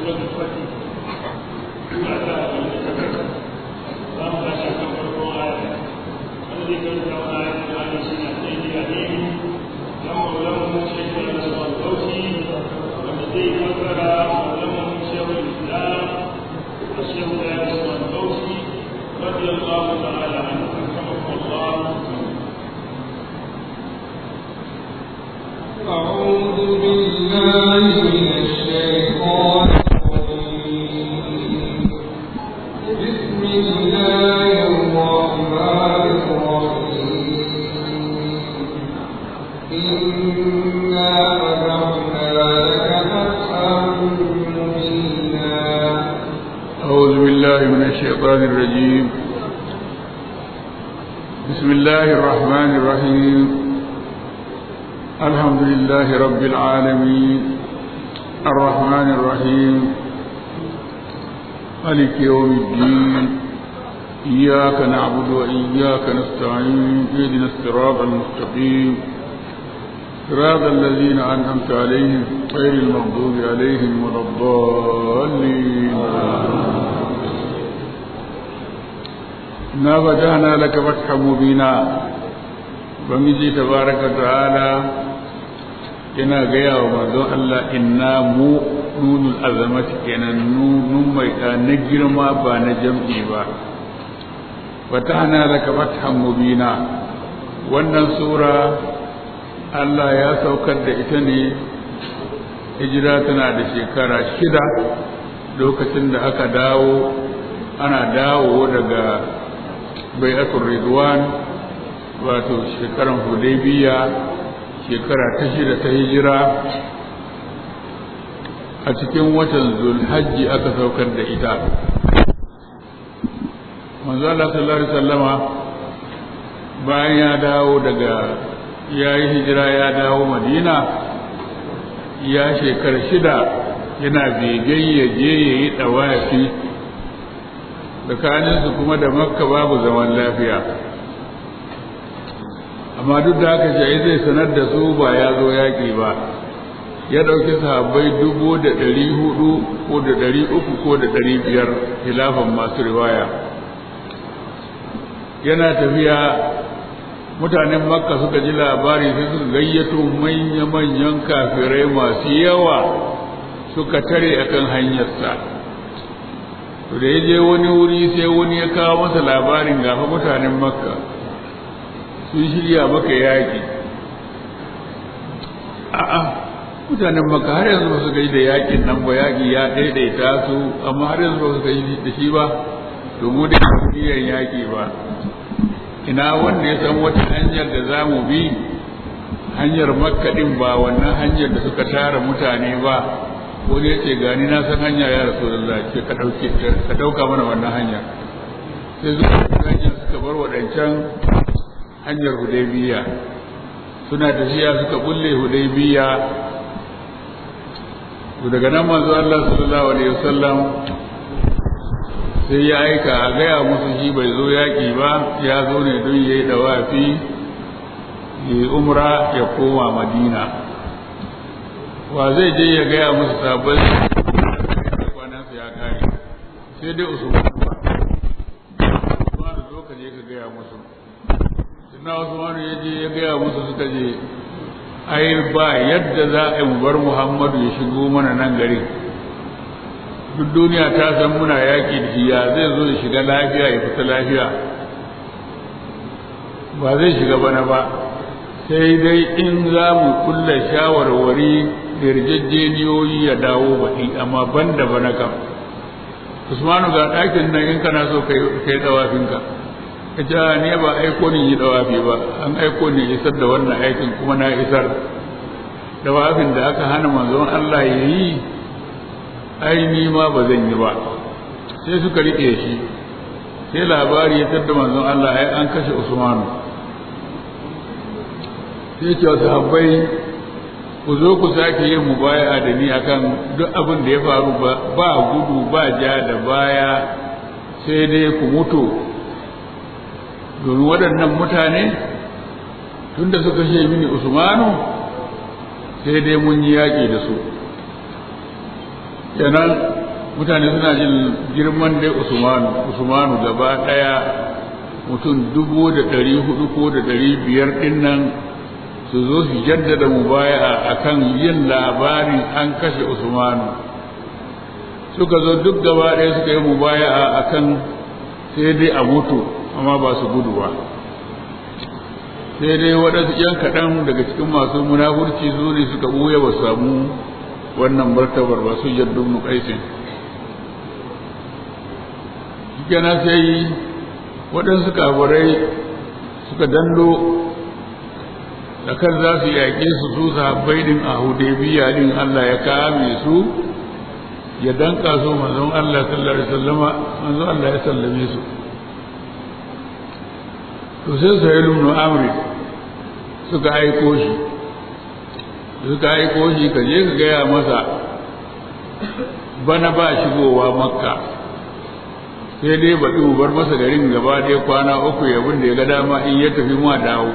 سورة الفتح سورة اللهم لا شك في القرآن الذي كنت على آية سنة سيدي أمين لهم لهم شيخ الأسوأ الفوزي والذي كفر لهم شيخ الإسلام الشيخ الأسوأ الفوزي رضي الله تعالى عنه رحمه الله أعوذ بالله من الشيطان الرجيم بسم الله الرحمن الرحيم إنا فتحنا لك فتحا مبينا أعوذ بالله من الشيطان الرجيم بسم الله الرحمن الرحيم الحمد لله رب العالمين الرحمن الرحيم مالك يوم الدين إياك نعبد وإياك نستعين اهدنا الصراط المستقيم صراط الذين أنعمت عليهم غير المغضوب عليهم ولا الضالين إنا فتحنا لك فتحا مبينا بمجي تبارك وتعالى yana gaya wa manzon Allah inna mu nunul azamati kenan nun mai na girma ba na jam'i ba fatahna laka fathan mubina wannan sura Allah ya saukar da ita ne hijira tana da shekara shida lokacin da aka dawo ana dawo daga bai'atul ridwan wato shekaran hudaybiya shekara ta shida ta hijira a cikin watan zulhajji aka saukar da ita manzo Allah sallallahu alaihi wasallama bayan ya dawo daga ya yi hijira ya dawo madina ya shekara shida yana begen ya je ya yi ɗawafi tsakaninsu kuma da makka babu zaman lafiya amma duk da haka shi zai sanar da su ba ya zo yaƙi ba ya ɗauki sahabbai dubu da ɗari hudu ko da ɗari uku ko da ɗari biyar hilafan masu riwaya yana tafiya mutanen makka suka ji labari sai suka gayyato manya-manyan kafirai masu yawa suka tare akan hanyarsa to da ya je wani wuri sai wani ya kawo masa labarin gafa mutanen makka sun shirya maka yaƙi a'a mutanen makka har yanzu ba su gai da yaƙin nan ba yaƙi ya ɗaiɗaita su amma har yanzu ba su gai da shi ba to mu da yaƙi ba ina wanda ya san wata hanyar da za mu bi hanyar makkaɗin ba wannan hanyar da suka tara mutane ba wani ya ce gani na san hanya ya rasu da ce ka ɗauke ka ɗauka mana wannan hanya sai zuwa hanyar suka bar waɗancan hanyar hudaybiya suna tafiya suka bulle hudaybiya to daga nan manzo Allah sallallahu alaihi wasallam sai ya aika a gaya musu shi bai zo yaƙi ba ya zo ne don ya yi dawafi ya yi umra ya koma madina wa zai je ya gaya musu sabon kwanansa ya kare sai dai usman usman zo ka je ka gaya musu sina usman ya je ya gaya musu suka je ai ba yadda za a yi mu bar muhammadu ya shigo mana nan garin duk duniya ta san muna yaƙi da shi ya zai zo ya shiga lafiya ya fita lafiya ba zai shiga bana ba sai dai in za mu kulla shawarwari da yarjejeniyoyi ya dawo baɗi amma ban da bana kam usmanu ga ɗakin nan in kana so ka yi ɗawafinka ka ce ne ba aiko ni yi ɗawafi ba an aiko ni isar da wannan aikin kuma na isar ɗawafin da aka hana manzon Allah ya yi ai ni ma ba zan yi ba sai suka riƙe shi sai labari ya tadda manzon Allah ai an kashe Usmanu sai ce wasu habbai ku zo ku sake yin mubaya'a da ni akan duk abin da ya faru ba gudu ba ja da baya sai dai ku mutu domin waɗannan mutane tunda suka she mini Usmanu sai dai mun yi yaƙi da su kenan mutane suna jin girman dai usmanu usmanu gaba ɗaya mutum dubu da ɗari hudu ko da ɗari biyar ɗin nan su zo su jaddada mubaya'a akan yin labarin an kashe usmanu suka zo duk gaba ɗaya suka yi mubaya'a akan sai dai a mutu amma ba su gudu ba sai dai waɗansu ‘yan kaɗan daga cikin masu munafurci su ne suka ɓuya ba samu wannan martabar ba su jaddu mu kaisin kenan sai waɗansu kafirai suka dando tsakar za su yaƙe su su sahabbai din a hudaybiya din Allah ya kame su ya danka su manzon Allah sallallahu alaihi wasallama manzon Allah ya sallame su to sai sai ibn amri suka aiko shi suka aiko shi ka je ka gaya masa bana ba shigowa makka sai dai baɗi mu bar masa garin gaba ɗaya kwana uku yabin da ya ga dama in ya tafi ma dawo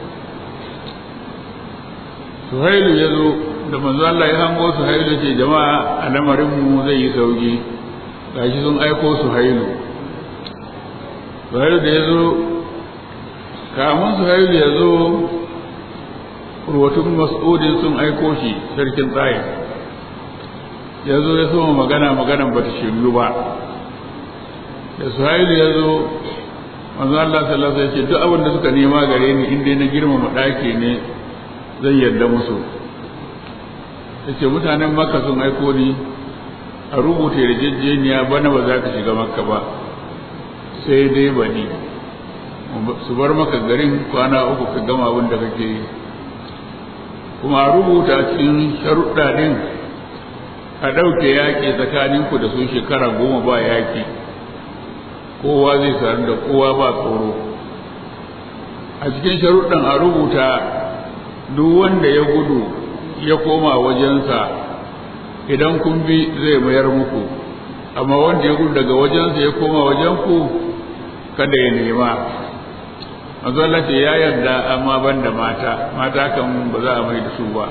suhailu ya zo da manzo Allah ya hango suhailu ce jama'a a lamarin mu zai yi sauki gashi sun aiko suhailu suhailu da ya zo kamun suhailu ya zo ruwatun mas'udin sun aiko shi sarkin tsaye ya zo ya soma magana maganan ba ta shiryu ba da suhailu ya zo manzo Allah sallallahu alaihi wasallam ya ce duk abin da suka nema gare ni inda na girmama ɗaki ne zai yarda musu yace mutanen makka sun aiko ni a rubuta yarjejeniya bana ba za ka shiga makka ba sai dai bani su bar maka garin kwana uku ka gama abin da kake yi kuma a rubuta cikin sharuɗa ɗin a ɗauke yaƙi tsakaninku da su shekara goma ba yaƙi kowa zai sadu da kowa ba tsoro a cikin sharuɗan a rubuta duk wanda ya gudu ya koma wajensa idan kun bi zai mayar muku amma wanda ya gudu daga wajensa ya koma wajenku kada ya nema mazalla ce ya yarda amma ban da mata mata kan ba za a mai da su ba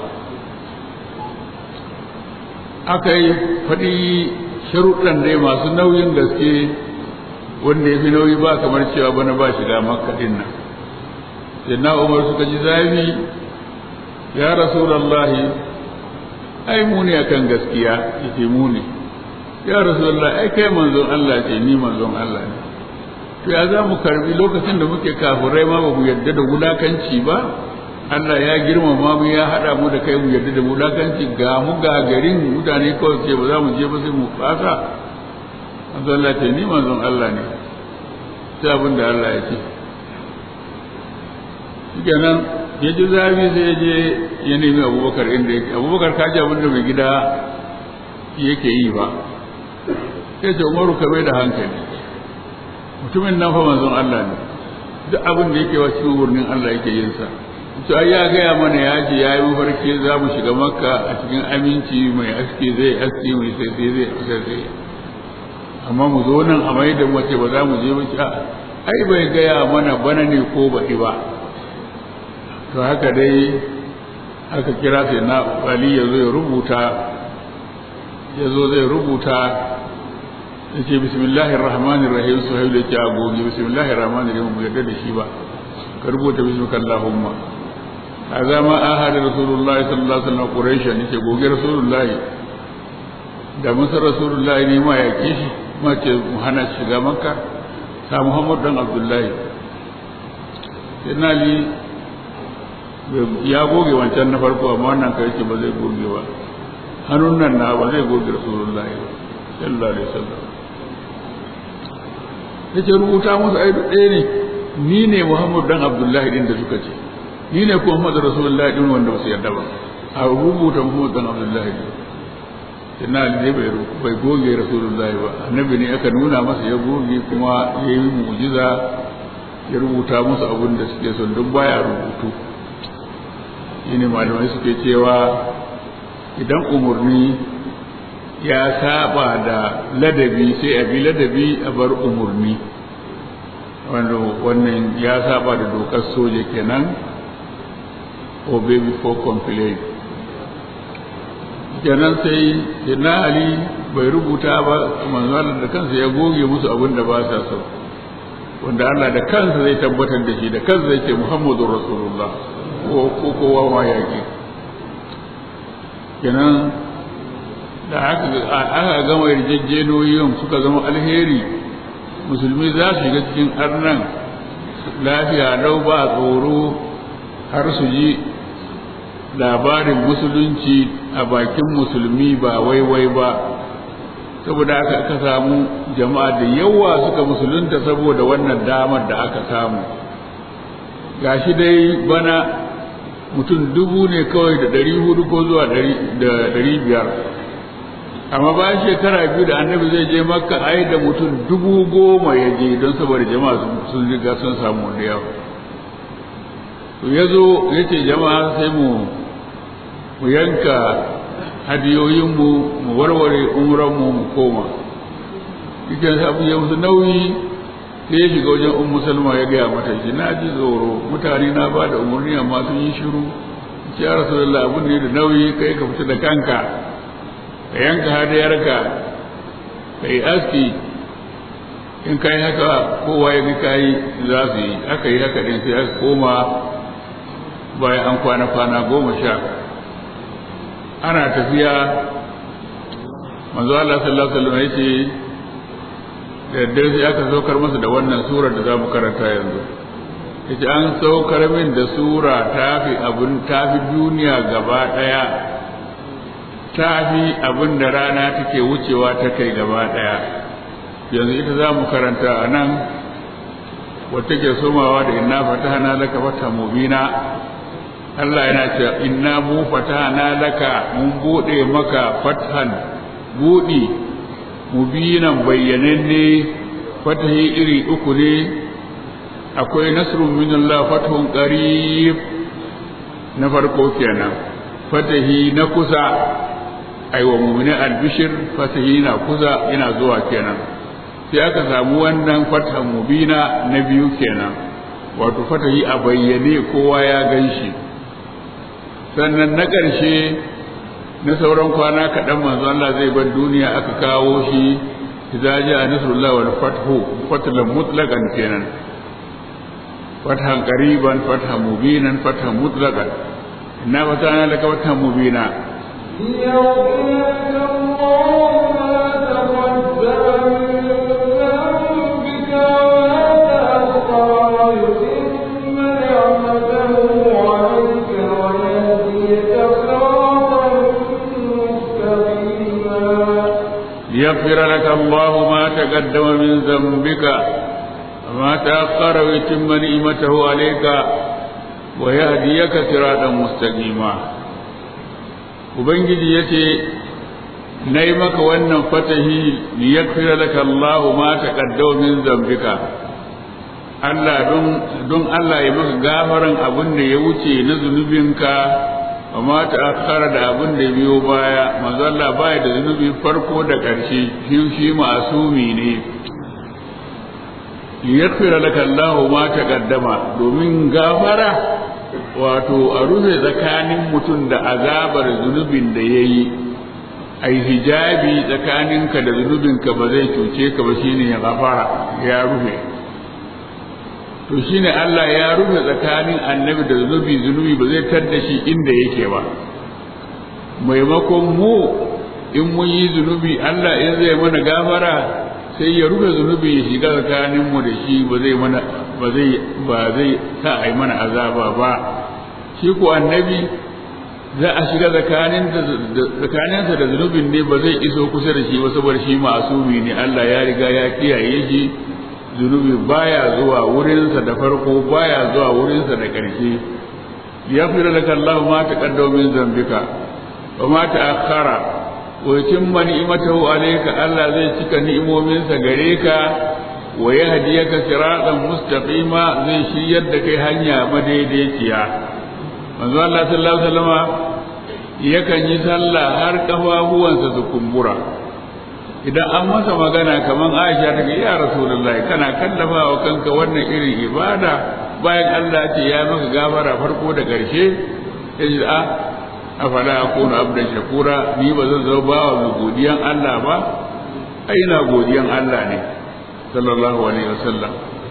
aka yi faɗi sharuɗan dai masu nauyin gaske wanda ya fi nauyi ba kamar cewa bana ba shiga makka ɗin nan sai na umar suka ji zafi ya rasulallahi ai mu ne akan gaskiya yace mu ne ya rasulallahi ai kai manzon Allah ce ni manzon Allah ne to ya za mu karbi lokacin da muke kafirai ma ba mu yarda da wulakanci ba Allah ya girmama mu ya hada mu da kai mu yarda da wulakanci ga mu ga garin mutane kawai ce ba za mu je ba sai mu fasa manzon Allah ce ni manzon Allah ne sai abin da Allah ya ce shikenan ya ji zafi sai ya je ya nemi abubakar inda yake abubakar ka ji abin da mai gida yake yi ba sai ce umaru ka bai da hankali mutumin nan fa manzon Allah ne duk abin da yake wa cikin wurin Allah yake yin sa to ai ya gaya mana ya ce ya yi mafarki za mu shiga makka a cikin aminci mai aski zai aski mai sai sai zai sai sai amma mu zo nan a mai da mace ba za mu je ba ai bai gaya mana bana ne ko baɗi ba to haka dai aka kira sai na ali ya zo ya rubuta ya zo zai rubuta ya ce bismillahir rahmanir rahim su hailu ya ce agogi bismillahir rahmanir rahim mu yarda da shi ba ka rubuta bismika allahumma hadha ma ahada rasulullahi sallallahu alaihi wasallam quraish ne ce goge rasulullahi da musa rasulullahi ne ma ya kishi ma ce mu hana shiga makka sa muhammad dan abdullahi sai na ali ya goge wancan na farko amma wannan kai ce ba zai goge ba hannun nan na ba zai goge rasulullahi sallallahu alaihi wasallam yace rubuta musu ai ɗaya ne ni ne Muhammad dan Abdullahi din da suka ce ni ne kuma Muhammad rasulullahi din wanda ba su yarda ba a rubuta Muhammad dan Abdullahi din sannan Ali bai bai goge rasulullahi ba annabi ne aka nuna masa ya goge kuma ya yi mu'jiza ya rubuta musu abin da suke son duk baya rubutu shine malamai suke cewa idan umarni ya saba da ladabi sai a bi ladabi a bar umarni wanda wannan ya saba da dokar soja kenan obey before complain kenan sai na ali bai rubuta ba manzo Allah da kansa ya goge musu abin da ba sa so wanda Allah da kansa zai tabbatar da shi da kansa zai ce Muhammadur Rasulullah ko ko kowa ma yaki kenan da aka aka gama yarjejjenoyin suka zama alheri musulmi za su shiga cikin arnan lafiya lau ba tsoro har su ji labarin musulunci a bakin musulmi ba waiwai ba saboda aka aka samu jama'a da yawa suka musulunta saboda wannan damar da aka samu gashi dai bana mutum dubu ne kawai da ɗari hudu ko zuwa da ɗari biyar amma bayan shekara biyu da annabi zai je makka ai da mutum dubu goma ya je don saboda jama'a sun riga sun samu da yawa to ya zo ya ce jama'a sai mu mu yanka hadiyoyinmu mu warware umranmu mu koma cikin abu ya musu nauyi sai ya shiga wajen ummu salma ya gaya mata shi na ji tsoro mutane na ba da umarni amma sun yi shiru ya rasulullah abin ne da nauyi kai ka fita da kanka ka yanka hadayarka ka yi aski in kai haka kowa ya ga kayi za su yi aka yi haka din sai aka koma bayan an kwana kwana goma sha ana tafiya manzo Allah sallallahu alaihi wasallam yace da daddare sai aka saukar masa da wannan sura da zamu karanta yanzu yace an saukar min da sura tafi abun tafi duniya gaba daya tafi abin da rana take wucewa ta kai gaba daya yanzu ita zamu karanta a nan wata ke somawa da inna fatahna laka fata mubina Allah yana cewa inna mu fatahna laka mun bude maka fathan budi mubinan bayyananne fatahi iri uku ne akwai nasrun min Allah fathun qarib na farko kenan fatahi na kusa aiwa mu'minin albishir fatahi na kusa yana zuwa kenan sai aka samu wannan fathan mubina na biyu kenan wato fatahi a bayyane kowa ya gan shi sannan na ƙarshe na sauran kwana kaɗan manzo Allah zai bar duniya aka kawo shi idza jaa nasrullah wal fathu fatlan mutlaqan kenan fathan qariban fathan mubinan fathan mutlaqan inna fatana laka fathan mubina ليغفر لك الله ما تقدم من ذنبك وما تأخر ويتم نعمته عليك ويهديك صراطا مستقيما ubangiji ya ce na yi maka wannan fatahi liyakfira laka Allahu ma taqaddama min zambika Allah don don Allah ya maka gafaran abin da ya wuce na zunubinka amma ta akara da abin da biyo baya manzo Allah baya da zunubi farko da ƙarshe shi shi masumi ne yaghfira laka Allahu ma taqaddama domin gafara wato a rufe tsakanin mutum da azabar zunubin da yayi ai hijabi tsakaninka da zunubinka ba zai cuce ka ba shine ya gafara ya rufe to shine Allah ya rufe tsakanin annabi da zunubi zunubi ba zai tadda shi inda yake ba maimakon mu in mun yi zunubi Allah in zai mana gafara sai ya rufe zunubi ya shiga tsakanin mu da shi ba zai mana ba zai ba zai sa ai mana azaba ba shi ko annabi za a shiga tsakanin tsakaninsa da zunubin ne ba zai iso kusa da shi ba saboda shi ma'asumi ne Allah ya riga ya kiyaye shi zunubi baya zuwa wurinsa da farko baya zuwa wurinsa da ƙarshe ya fi laka Allah ma ta kaddau min zambika wa ma ta akhara wa yutimma ni'matahu alayka Allah zai cika ni'imominsa gare ka wa yahdiyaka siratan mustaqima zai shiryar da kai hanya madaidaiciya manzo Allah sallallahu alaihi wasallama yakan yi sallah har kafafuwansa su kumbura idan an masa magana kamar Aisha ta ya Rasulullahi kana kallafa wa kanka wannan irin ibada bayan Allah ce ya maka gafara farko da ƙarshe ya ji a afala akunu abdan shakura ni ba zan zama bawa mai godiyan Allah ba ai ina godiyan Allah ne sallallahu alaihi wasallam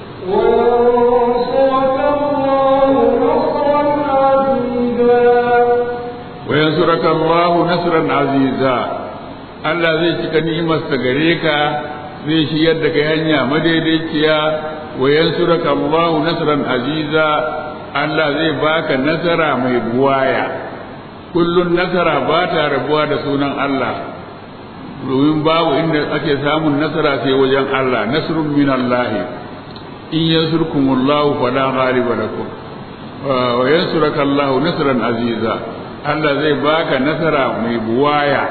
wa yansuraka Allahu nasran aziza Allah zai cika ni'imarsa gare ka zai shiyar da kai hanya madaidaiciya wa yansuraka Allahu nasran aziza Allah zai baka nasara mai buwaya kullun nasara ba ta rabuwa da sunan Allah domin babu inda ake samun nasara sai wajen Allah nasrun min Allah in yansurkumullahu fala ghaliba lakum wa yansuraka Allahu nasran aziza Allah zai baka nasara mai buwaya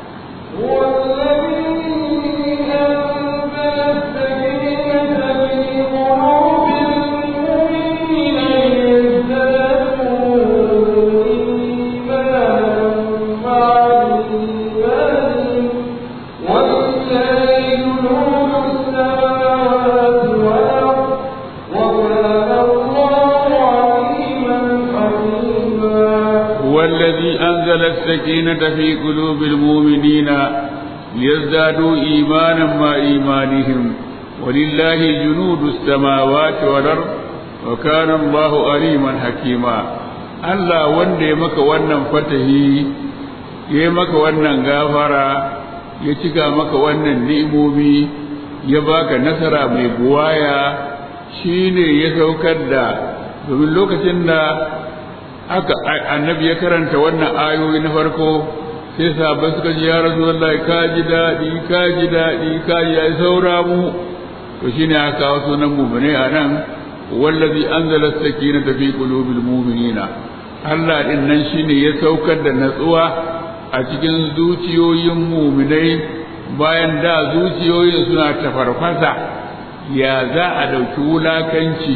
أنزل السكينة في قلوب المؤمنين ليزدادوا إيمانا مع إيمانهم ولله جنود السماوات والأرض وكان الله عليما حكيما Allah wanda ya maka wannan fatahi ya maka wannan gafara ya cika maka wannan ni'imomi ya baka nasara mai buwaya shine ya saukar da domin lokacin da aka annabi ya karanta wannan ayoyi na farko sai sahabbai suka ji ya rasulullahi ka ji daɗi ka ji daɗi ka ji ya saura mu to shine aka kawo sunan mu'mini a nan wallazi anzala sakinata fi qulubil mu'minina Allah din nan shine ya saukar da natsuwa a cikin zuciyoyin mu'minai bayan da zuciyoyin suna tafarfasa ya za a ɗauki wulakanci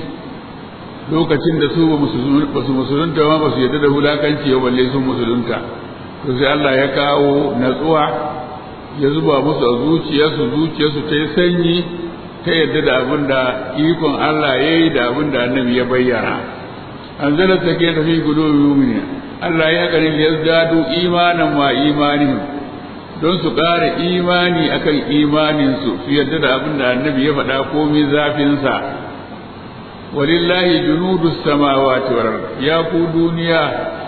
lokacin da su ba su musulunta ba ba su yadda da wulakanci ya balle sun musulunta to sai Allah ya kawo natsuwa ya zuba musu a zuciyarsu zuciyarsu ta yi sanyi ta yadda da abin da ikon Allah ya yi da abin da annabi ya bayyana an zala ta ke tafi gudu mumini Allah ya kare ya zadu imanan ma imanihim don su ƙara imani akan imaninsu su yadda da abin da annabi ya faɗa komai zafinsa walillahi junudu samawati wal ya ku duniya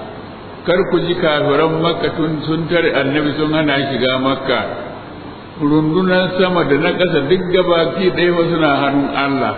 kar ku ji kafiran makka tun sun tare annabi sun hana shiga makka rundunan sama da na ƙasa duk gabaki ɗaya ba suna hannun Allah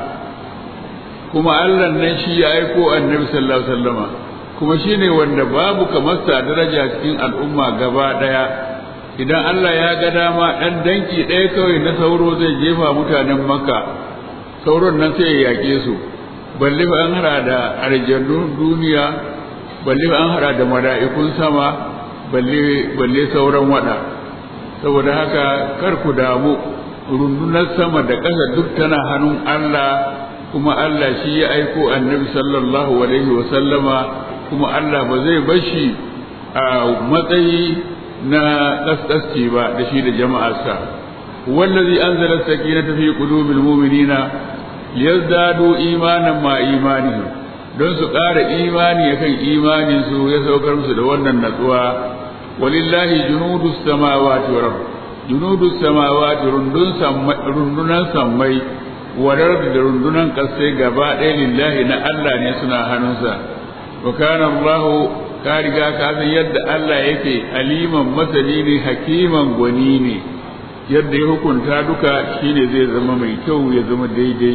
kuma Allah nan shi ya aiko annabi sallallahu alaihi wasallama kuma shine wanda babu kamar sa daraja cikin al'umma gaba ɗaya idan Allah ya ga dama ɗan danki ɗaya kawai na sauro zai jefa mutanen makka sauron nan sai ya yaƙe su balle ba an hara da aljannun duniya balle ba an hara da mala'ikun sama balle balle sauran wada saboda haka kar ku damu rundunar sama da ƙasa duk tana hannun Allah kuma Allah shi ya aiko annabi sallallahu alaihi wa sallama kuma Allah ba zai bashi a matsayi na kaskasci ba da shi da jama'arsa wallazi anzala sakinata fi qulubil mu'minina liyazdadu imanan ma imanihim don su ƙara imani akan imanin su ya saukar musu da wannan natsuwa walillahi junudus samawati wa junudus samawati rundunan sammai wadar da rundunan ƙasai gaba ɗaya lillahi na Allah ne suna hannunsa wa kana Allah ka riga ka san yadda Allah yake aliman masani ne hakiman gwani ne yadda ya hukunta duka shine zai zama mai kyau ya zama daidai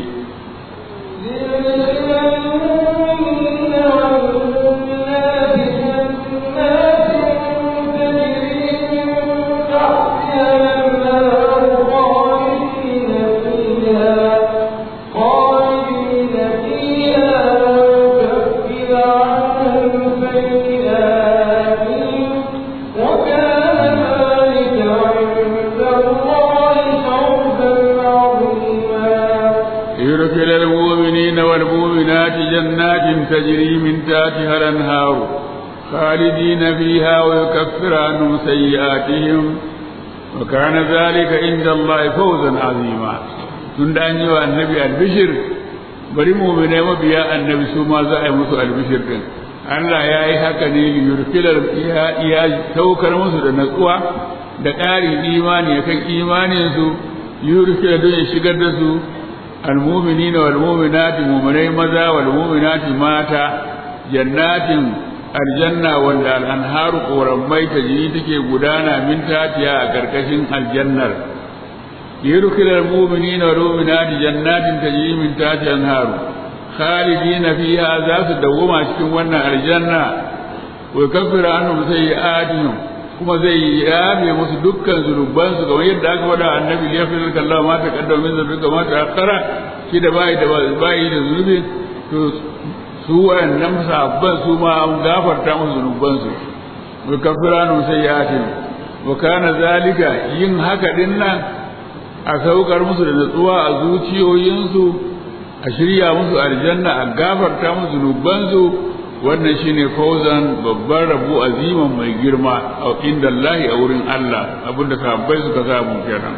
يدخل المؤمنين والمؤمنات جنات تجري من تحتها الانهار خالدين فيها ويكفر عنهم سيئاتهم وكان ذلك عند الله فوزا عظيما tun da an yi wa annabi albishir bari muminai mabiya annabi su ma za a yi musu albishir din Allah ya yi haka ne yurkilar ya saukar musu da natsuwa da ƙarin imani kan imaninsu yurkila don ya shigar da su almuminina wal mu'minati mu'minai maza wal mu'minati mata jannatin aljanna wanda al'anharu ƙorammai ta jini take gudana min tatiya a ƙarƙashin aljannar yurkilar muminina wal mu'minati jannatin tajri min tatiha anharu khalidina fiha za su dawwama cikin wannan aljanna wa kafira anhum sayyi'atihim kuma zai yabe musu dukkan zunuban su kamar yadda aka faɗa annabi ya fi Allah ma ta kaddama min zunubi ma ta akara shi da bai da bai da zunubi to su wayannan sahabban su ma an gafarta musu zunuban su wa kafira anhum sayyi'atihim wa kana zalika yin haka din nan a saukar musu da natsuwa a zuciyoyinsu a shirya musu aljanna a gafarta musu zunubansu wannan shine fauzan babban rabu aziman mai girma a inda Allah a wurin Allah abinda sahabbai suka samu kenan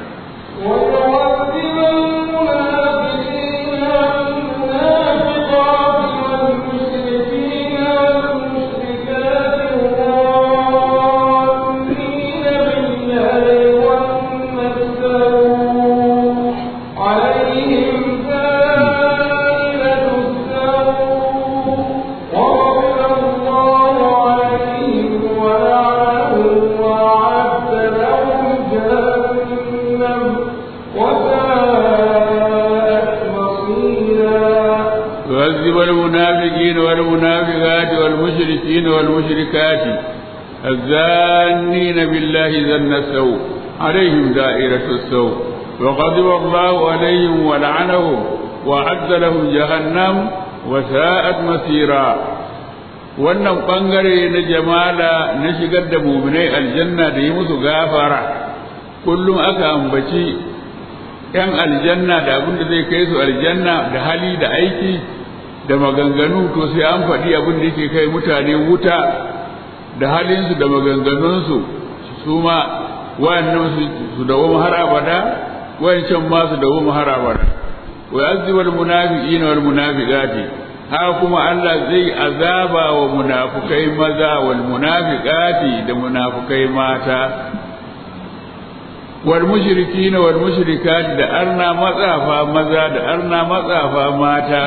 يعذب المنافقين والمنافقات والمشركين والمشركات الزانين بالله ذن السوء عليهم دائرة السوء وغضب الله عليهم ولعنهم وأعد لهم جهنم وساءت مسيرا wannan ɓangare na jamala na shigar da muminai aljanna da yi musu gafara kullum aka ambaci ‘yan aljanna da abin da zai kai su aljanna da hali da aiki da maganganu to sai an faɗi abin da yake kai mutane wuta da halinsu da maganganunsu su ma wayannan su dawo har abada wayancan ma su dawo har abada wa azibal munafiqina wal munafiqati haka kuma Allah zai azaba wa munafukai maza wal munafiqati da munafukai mata wal mushrikina wal mushrikati da arna matsafa maza da arna matsafa mata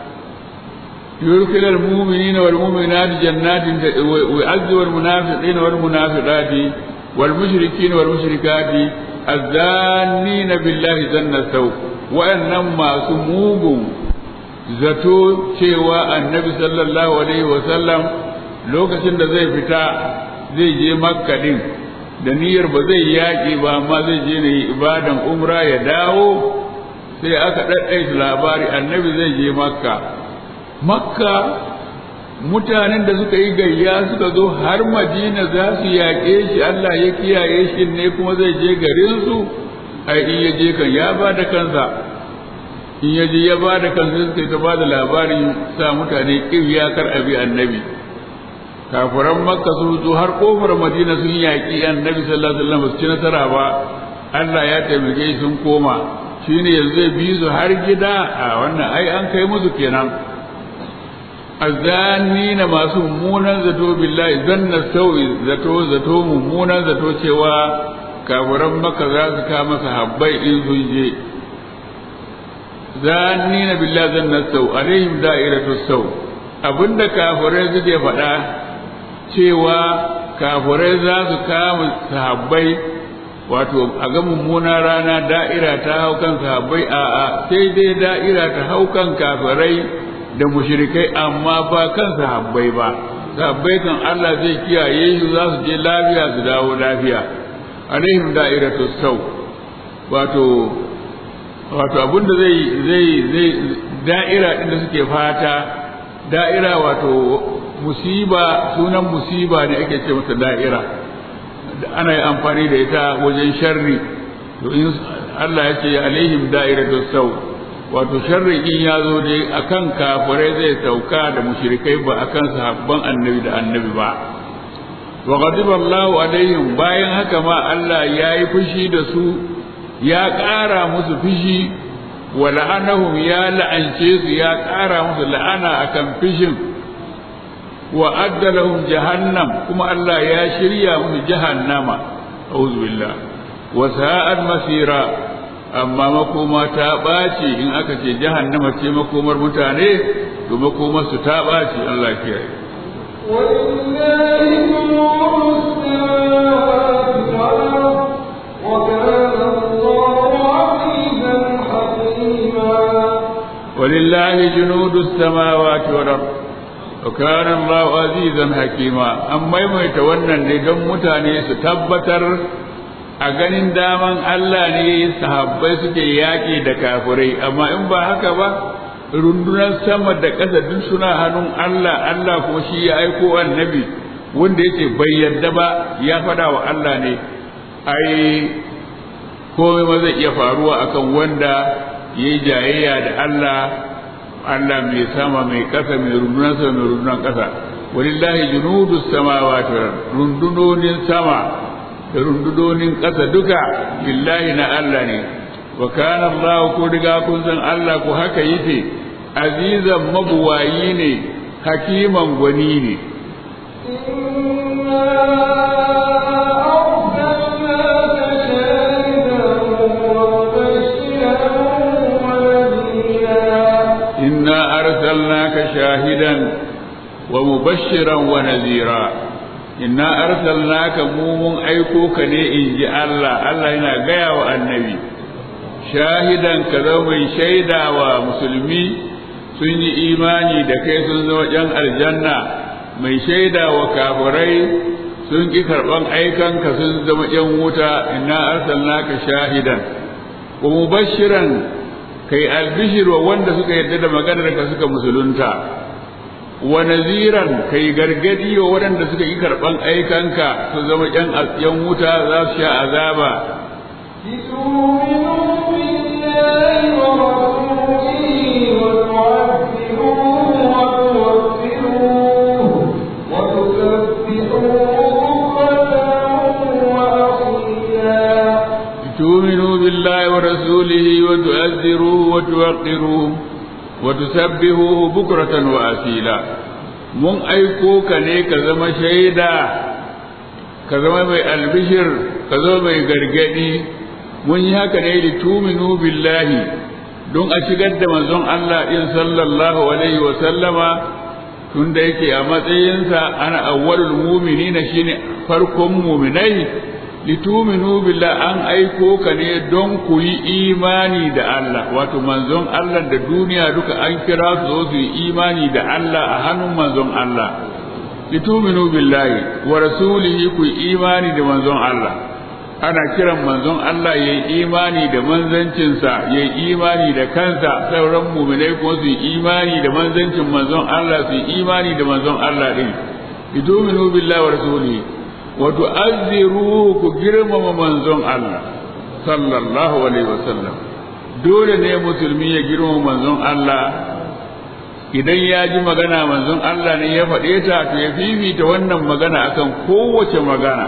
يدخل المؤمنين والمؤمنات جنات ويعذب المنافقين والمنافقات والمشركين والمشركات الزانين بالله ذن السوء وأنما سموهم zato cewa annabi sallallahu alaihi wasallam lokacin da zai fita zai je makka din da niyyar ba zai yaƙi ba amma zai je ne ibadan umra ya dawo sai aka ɗaɗɗaita labari annabi zai je makka makka mutanen da suka yi gayya suka zo har madina za su yaƙe shi Allah ya kiyaye shi ne kuma zai je garinsu ai in ya je kan ya ba da kansa in ya je ya ba da kansa suka ta ba da labarin sa mutane ƙirya kar abi annabi kafiran makka sun zo har kofar madina sun yaƙi annabi sallallahu alaihi wasallam su ci nasara ba Allah ya taimake sun koma shine yanzu zai bi su har gida a wannan ai an kai musu kenan azanina masu mummunan zato billahi zanna sau'i zato zato mummunan zato cewa kafiran maka za su kama sahabbai in sun je zanina billahi zanna sau alaihim da'iratu sau abinda kafirai suke faɗa cewa kafirai za su kama sahabbai wato a ga mummuna rana da'ira ta hau kan sahabbai a'a sai dai da'ira ta hau kan kafirai da mushrikai amma ba kan sahabbai ba sahabbai kan Allah zai kiyaye su za su je lafiya su dawo lafiya alaihim da'iratu sau wato wato abinda zai zai zai da'ira din da suke fata da'ira wato musiba sunan musiba ne ake ce masa da'ira ana yi amfani da ita wajen sharri to in Allah ya ce alaihim da'iratu sau wato sharri in ya zo dai akan kafirai zai sauka da mushrikai ba akan sahabban annabi da annabi ba wa ghadiba Allahu alaihim bayan haka ma Allah ya yi fushi da su ya ƙara musu fushi wa la'anahum ya la'ance su ya ƙara musu la'ana akan fishin wa adda lahum jahannam kuma Allah ya shirya musu jahannama a'udhu billah wa sa'at masira amma makoma ta ɓaci in aka ce jahannama ce makomar mutane to makomar su ta ɓaci Allah kiyaye ولله نور السماوات والأرض وكان الله عزيزا حكيما ولله جنود السماوات والأرض وكان الله عزيزا حكيما أما يميت wannan ne don mutane su tabbatar a ganin daman Allah ne sahabbai suke yaƙi da kafirai amma in ba haka ba rundunar sama da ƙasa duk suna hannun Allah Allah kuma shi ya aiko annabi wanda yake bai yarda ba ya faɗa wa Allah ne ai komai ma zai iya faruwa akan wanda ya yi jayayya da Allah Allah mai sama mai ƙasa mai rundunar sama mai rundunar ƙasa walillahi junudus samawati wal rundunonin sama da rundunonin ƙasa duka lillahi na Allah ne wa kana Allah ko riga kun san Allah ko haka yake azizan mabuwayi ne hakiman gwani ne إنا أرسلناك شاهدا إنا أرسلناك شاهدا ومبشرا ونذيرا ومبشرا ونذيرا إنا أرسلناك مومن أيكوك ne in ji Allah Allah yana gaya wa annabi shahidan ka zama mai shaida wa musulmi sun yi imani da kai sun zama jan aljanna mai shaida wa kafirai sun ki karɓan aikanka sun zama jan wuta inna arsalnaka shahidan wa mubashiran kai albishir wa wanda suka yarda da maganar ka suka musulunta wa naziran kai gargadi wa waɗanda suka yi karɓan aikanka su zama ƴan ƴan wuta za su sha azaba لتؤمنوا بالله ورسوله وتعذروه وتوفروه وتسبحوه بكرة وأصيلا تؤمنوا بالله ورسوله وتؤذروه وتوقروه وتسبحوه بكرة وأصيلا mun aiko ka ne ka zama shaida ka zama mai albishir ka zama mai gargadi mun yi haka ne li tuminu billahi don a shigar da manzon Allah in sallallahu alaihi wa sallama tun da yake a matsayinsa ana awwalul mu'minina shine farkon mu'minai lituminu billah an aiko ka ne don ku yi imani da Allah wato manzon Allah da duniya duka an kira su zo su yi imani da Allah a hannun manzon Allah lituminu billahi wa rasulihi ku yi imani da manzon Allah ana kiran manzon Allah ya yi imani da manzancinsa ya yi imani da kansa sauran muminai kuma su yi imani da manzancin manzon Allah su yi imani da manzon Allah din lituminu billahi wa rasulihi wato azziruhu ku girmama manzon Allah sallallahu alaihi wasallam dole ne musulmi ya girmama manzon Allah idan ya ji magana manzon Allah ne ya faɗe ta to ya fifita wannan magana akan kowace magana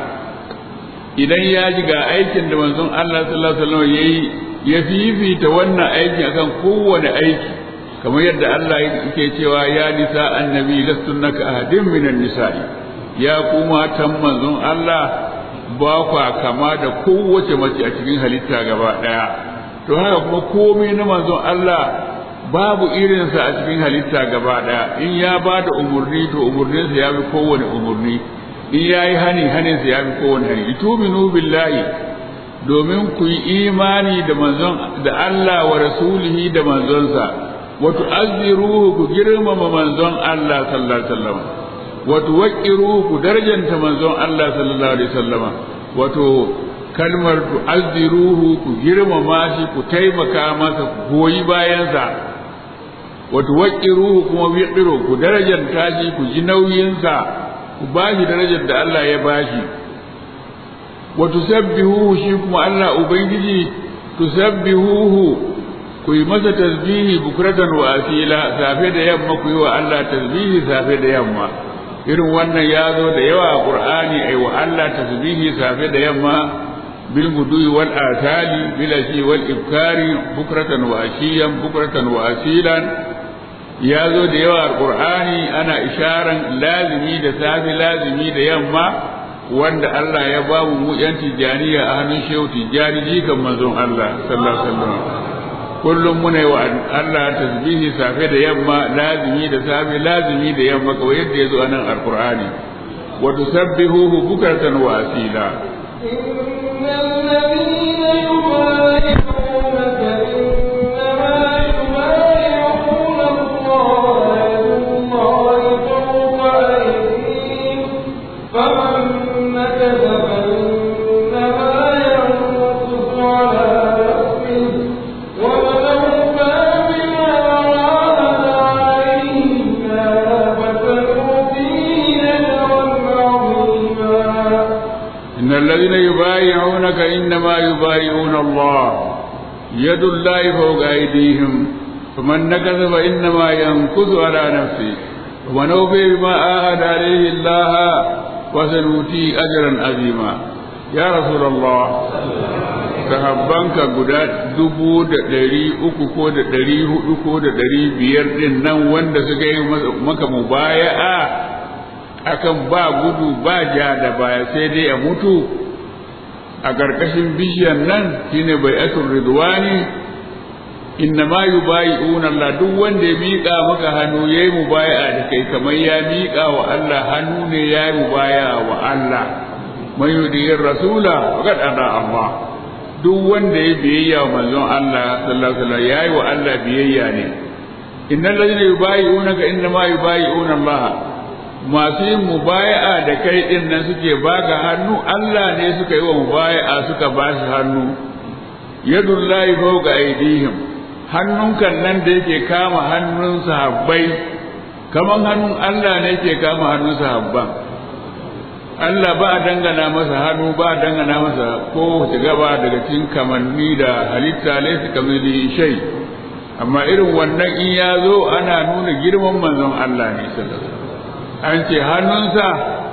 idan ya ji ga aikin da manzon Allah sallallahu alaihi wasallam yayi ya fifita wannan aikin akan kowane aiki kamar yadda Allah yake cewa ya nisa annabi lastunnaka ahadin minan nisa'i ya kuma tan manzon Allah ba kwa kama da kowace mace a cikin halitta gaba ɗaya to haka kuma komai na manzon Allah babu irinsa a cikin halitta gaba ɗaya in ya ba da umarni to umarninsa ya fi kowane umarni in ya yi hani haninsa ya fi kowane hani ituminu billahi domin ku yi imani da manzon da Allah wa rasulihi da manzonsa wa tu'azziruhu ku girmama manzon Allah sallallahu alaihi wasallam wato waƙiru ku darjanta manzon Allah sallallahu alaihi wasallama wato kalmar tu'azziruhu ku girmama shi ku taimaka masa ku goyi bayansa wato waƙiruhu kuma wiqiru ku darjanta shi ku ji nauyinsa ku bashi darajar da Allah ya bashi wato sabbihuhu shi kuma Allah ubangiji tusabbihuhu ku yi masa tasbihi bukratan wa asila safe da yamma ku yi wa Allah tasbihi safe da yamma irin wannan ya zo da yawa a qur'ani ai wa Allah tasbihi safe da yamma bil gudui wal asali bil ashi wal ibkari bukratan wa ashiyan bukratan wa asilan ya zo da yawa alqur'ani ana isharan lazimi da safi lazimi da yamma wanda Allah ya ba mu mu yan tijaniya a hannun shehu tijani jikan manzon Allah sallallahu alaihi wasallam kullum muna yi wa Allah tasbihi safe da yamma lazimi da safe lazimi da yamma kawai yadda ya zo a nan alqur'ani wa tusabbihuhu bukratan wa asila إن الذين يبايعونك إنما يبايعون الله يد الله فوق أيديهم فمن نكث فإنما ينكث على نفسه ومن أوفى بما عاهد عليه الله فسنؤتيه أجرا عظيما إن الذين يبايعونك إنما يبايعون الله يد الله فوق أيديهم فمن نكث فإنما ينكث على نفسه ومن أوفي بما عاهد عليه الله وسنؤتيه أجرا عظيما يا رسول الله sahabbanka guda dubu da ɗari uku ko da ɗari hudu ko da ɗari biyar ɗin nan wanda suka yi maka mubaya'a akan ba gudu ba ja da baya sai dai a mutu a ƙarƙashin bishiyar nan shine bai asul ridwani inna ma yubayi'una Allah duk wanda ya miƙa maka hannu yayi mubaya'a da kai kamar ya miƙa wa Allah hannu ne yayi mubaya'a wa Allah man yudiyir rasula faqad ada Allah duk wanda ya biyayya wa manzon Allah sallallahu alaihi wasallam yayi wa Allah biyayya ne innal ladina yubayi'unaka inna ma yubayi'una Allah masu yin mubaya'a da kai din nan suke baka hannu Allah ne suka yi wa mubaya'a suka ba shi hannu yadullahi fawqa aydihim hannunkan nan da yake kama hannun sahabbai kaman hannun Allah ne yake kama hannun sahabban Allah ba a dangana masa hannu ba a dangana masa ko wace gaba daga cikin kamanni da halitta laysa kamili shay amma irin wannan in ya zo ana nuna girman manzon Allah ne sallallahu alaihi wasallam an ce hannunsa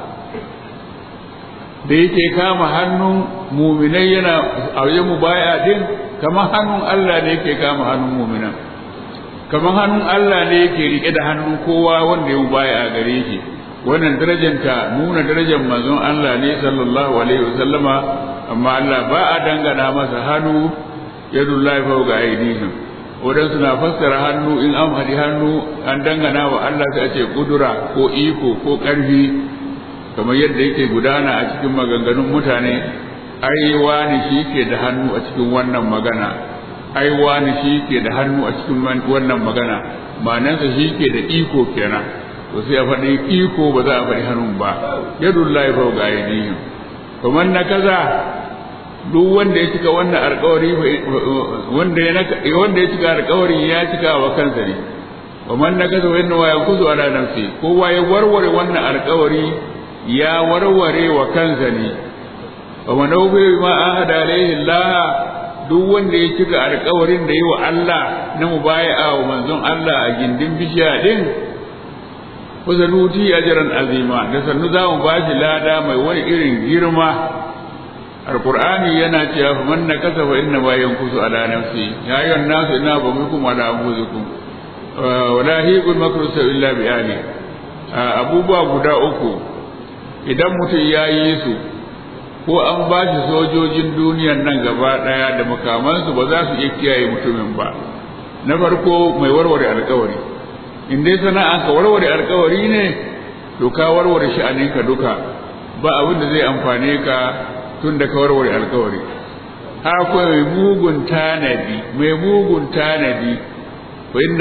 da yake kama hannun muminai yana a wajen mubaya din kamar hannun Allah ne yake kama hannun muminan kamar hannun Allah ne yake rike da hannun kowa wanda ya mubaya a gare shi wannan darajanta nuna darajar manzon Allah ne sallallahu alaihi wasallama amma Allah ba a dangana masa hannu yadullahi fawqa aydihim waɗansu na fassara hannu in an haɗi hannu an dangana wa Allah sai a ce kudura ko iko ko ƙarfi kamar yadda yake gudana a cikin maganganun mutane ai wani shi ke da hannu a cikin wannan magana ai wani shi ke da hannu a cikin wannan magana ma'anansa shi ke da iko kenan to sai a faɗi iko ba za a faɗi hannun ba yadullahi fawqa aydihim kamar na kaza duk wanda ya cika wannan alƙawari wanda ya wanda ya cika alƙawari ya cika wa kansa ne wa man nakaza wa inna yankuzu ala nafsi kowa ya warware wannan alƙawari ya warware wa kansa ne wa man awfa ma ahada alayhi Allah duk wanda ya cika alƙawarin da yi wa Allah na mubaya'a wa manzon Allah a gindin bishiya din kuzanuti ajran azima da sannu za mu bashi lada mai wani irin girma alqur'ani yana cewa fa man nakasa fa inna ma yankusu ala nafsi ya ayyuhan nasu inna bamukum ala anfusikum wa la hiqul makru illa bi ali abubuwa guda uku idan mutum ya yi su ko an ba shi sojojin duniyan nan gaba daya da makamansu ba za su iya kiyaye mutumin ba na farko mai warware alkawari in dai sana'an ka warware alkawari ne to ka warware sha'aninka duka ba abin da zai amfane ka tun da ka warware alkawari akwai mai mugun tanadi mai mugun tanadi wa inna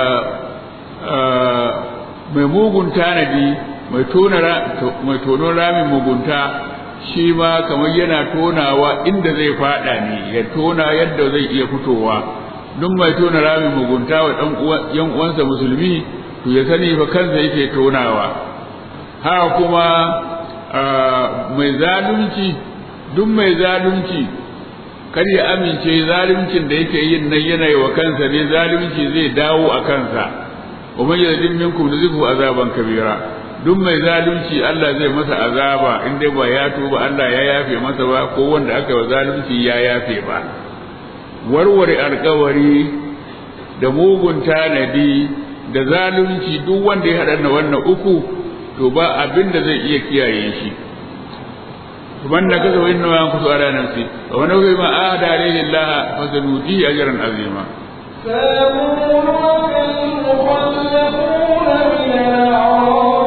mai mugun tanadi mai tona mai tono ramin mugunta shi ma kamar yana tonawa inda zai fada ne ya tona yadda zai iya fitowa duk mai tona ramin mugunta wa dan yan uwansa musulmi to ya sani fa kansa yake tonawa ha kuma mai zalunci duk mai zalunci kar ya amince zaluncin da yake yin nan yana yi wa kansa ne zalunci zai dawo a kansa wa man yazlim minkum nuzifu azaban kabira duk mai zalunci Allah zai masa azaba in dai ba ya tuba Allah ya yafe masa ba ko wanda aka wa zalunci ya yafe ba warware alkawari da mugun tanadi da zalunci duk wanda ya haɗa wannan uku to ba abin da zai iya kiyaye shi man da kaza wani nawa kusa ala nafsi wa wani kai ma a da alaihi Allah fa zanuti ajran azima سيقولون المخلفون من الأعراب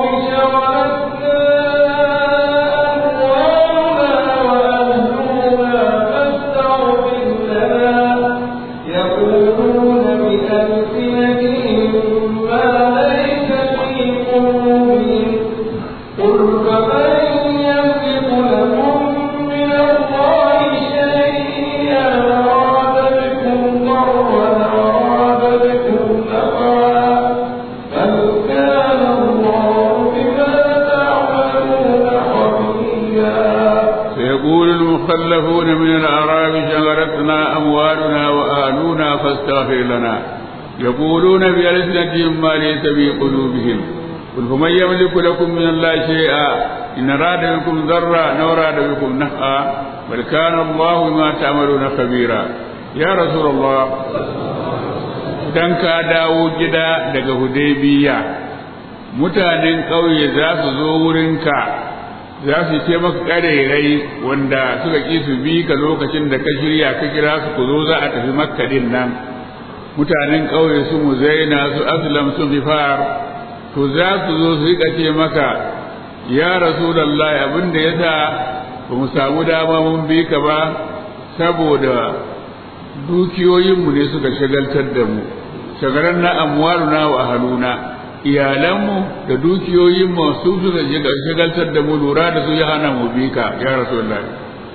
شغلتنا أموالنا وأهلنا فاستغفر لنا يقولون بألسنتهم ما ليس في قلوبهم قل فمن يملك لكم من الله شيئا أراد بكم ضرا أراد بكم نفعا بل كان الله بما تعملون خبيرا سيقول المخلفون من الأعراب شغلتنا أموالنا وأهلنا فاستغفر لنا يقولون بألسنتهم ما ليس في قلوبهم قل فمن يملك لكم من الله شيئا إن أراد بكم ضرا أو أراد بكم نفعا بل كان الله بما تعملون خبيرا يا رسول الله idan ka dawo gida daga hudaybiya mutanen ƙauye za su zo wurinka za su ce maka ƙarerai wanda suka ƙi su bi ka lokacin da ka shirya ka kira su ku zo za a tafi makka din nan mutanen ƙauye su muzaina su aslam su gifar to za su zo su rika ce maka ya rasulullahi abin da yasa ba mu samu dama mun bi ka ba saboda dukiyoyinmu ne suka shagaltar da mu shagaran na amwaluna wa ahaluna iyalanmu da dukiyoyinmu su suka shagaltar da mu lura da su ya hana mu bi ka ya rasulullahi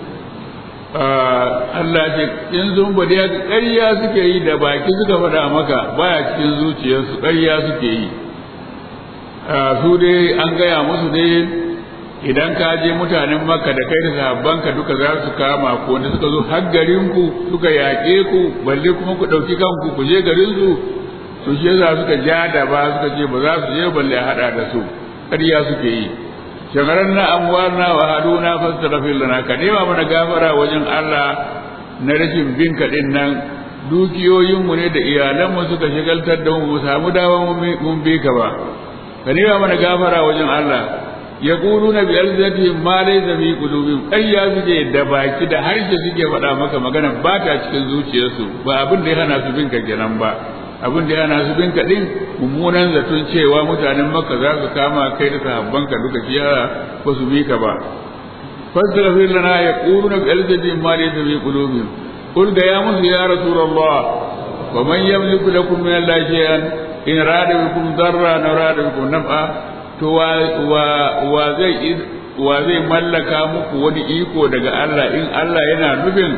Allah ce in sun bada ya ƙarya suke yi da baki suka faɗa maka baya cikin zuciyarsu ƙarya suke yi su dai an gaya musu dai idan ka je mutanen maka da kai da sahabbanka duka za su kama ku wanda suka zo har garinku suka yaƙe ku balle kuma ku ɗauki kanku ku je garin su to shi yasa suka ja da ba suka ce ba za su je balle a haɗa da su ƙarya suke yi shagaran na amwalna wa haduna fastaghfir lana ka nema mana gafara wajen Allah na rashin bin ka din nan dukiyoyinmu ne da iyalanmu suka shagaltar da mu samu dawa mun bi ka ba ka nema mana gafara wajen Allah ya ƙuru na biyar zati ma dai zabi kulubin ƙarya suke da baki da harshe suke faɗa maka magana ba ta cikin zuciyarsu ba abin da ya hana su bin ka kenan ba abin da ya hana su bin ka din mummunan zaton cewa mutanen makka za su kama kai da sahabban ka duka shi ba su bi ka ba fastaghfir lana ya ƙuru na biyar zati ma dai zabi kulubin qul ga ya musu ya rasulullah wa man yamliku lakum min allahi shay'an in rada bikum darra na rada bikum naf'a to wa zai wa zai mallaka muku wani iko daga Allah in Allah yana nufin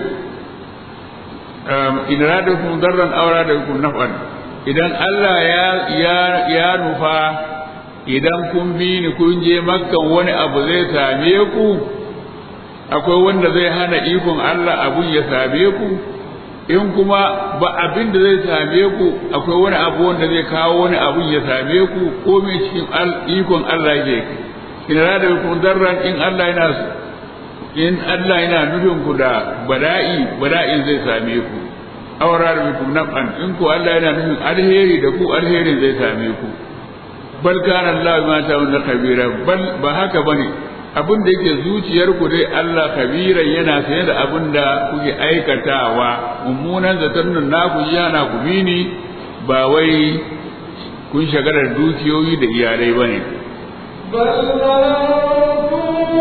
in radakum darran aw radakum naf'an idan Allah ya ya ya nufa idan kun bi ni kun je makkan wani abu zai same ku akwai wanda zai hana ikon Allah abun ya same ku in kuma ba abin da zai same ku akwai wani abu wanda zai kawo wani abun ya same ku ko mai cikin ikon Allah ke in rada kun darran in Allah yana in Allah yana nufin ku da bala'i bala'in zai same ku awara da bikum naf'an in ku Allah yana nufin alheri da ku alherin zai same ku bal kana Allah ma ta'awun kabira bal ba haka bane abin da yake zuciyarku dai Allah kabiran yana sanye da abin da kuke aikatawa mummunan zaton nan naku yana ku bini ba wai kun shagarar dukiyoyi da iyalai bane بل ظننتم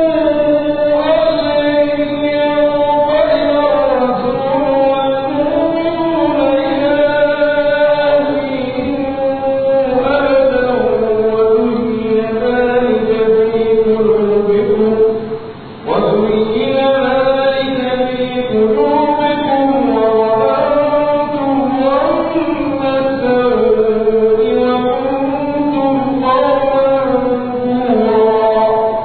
أن ينقلب الرسول والمؤمنون إلى أهلهم أبدا وزين ذلك في قلوبكم وزين ذلك في قلوبكم وظننتم ظن السوء وكنتم قوما بورا